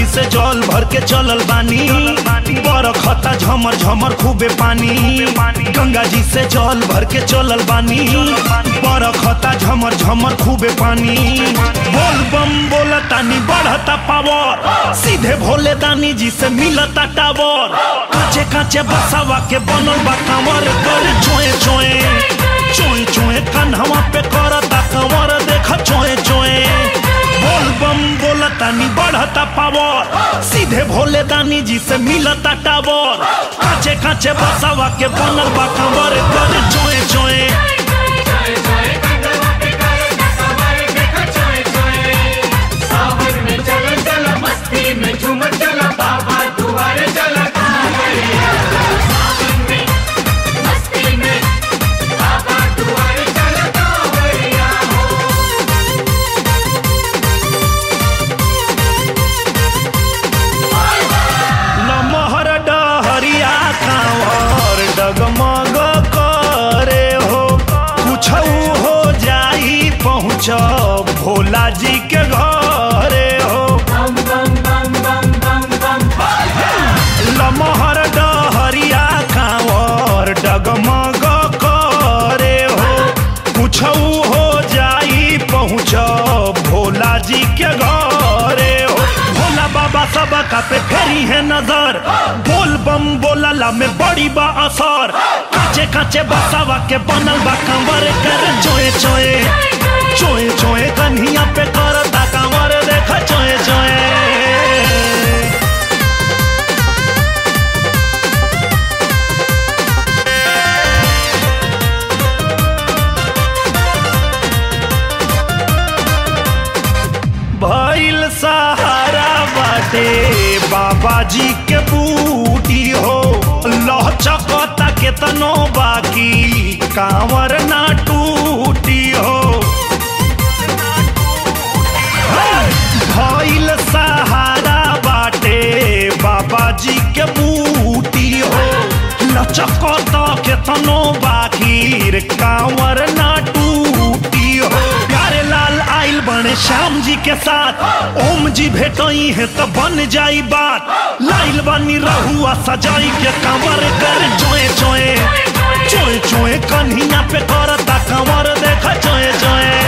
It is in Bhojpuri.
से जल भर के चलल बानी बरखता झमर झमर खूबे पानी गंगा जी से जल भर के चलल बानी बरखता झमर झमर खूबे पानी बोल बम बोला तानी बढ़ता पावर सीधे भोले दानी जी से मिलता टावर काचे काचे बसावा के बनल बा कांवर कर चोए चोए चोए चोए कन्हवा पे करता कंवर देख चोए चोए बोल बम बोला तानी बढ़ता पावर सीधे भोले दानी जी से मिलता टावर काचे काचे बसावा के बनल बा कंवर कर चोए चोए सावन में चला चला मस्ती में झूम चला बाबा दुआरे चला कांवरिया सावन में मस्ती में बाबा दुआरे चला कांवरिया हो लमहर डहरिया कांवर डगमग करे हो कुछ हो जाई पहुँच भोला जी के घरे हो बम बम बम बम बम बम लमहर डहरिया कांवर डगमग करे हो कुछ हो जाई पहुँच भोला जी के घरे हो भोला बाबा सब का पे फेरी है नजर बोल बम बोलला में बड़ी बा असर काचे काचे बसावा के बनल बा कंवर कर चोए चोए चोए चोए कन्हिया पे करता कंवर देख चोए चोए भइल सहारा बाटे बाबा जी के बूटी हो लहचकता केतनो बाकी कांवर ना टूटी हो भइल सहारा बाटे बाबा जी के बूटी हो लचकता केतनो बाकी कांवर ना टूटी हो प्यारे लाल आइल बने श्याम जी के साथ ओम जी भेटई है तो बन जाई बात लाइल बनी रहुआ सजाई के कंवर कर चोए चोए चोए चोए कन्हिया पे करता कंवर देख चोए चोए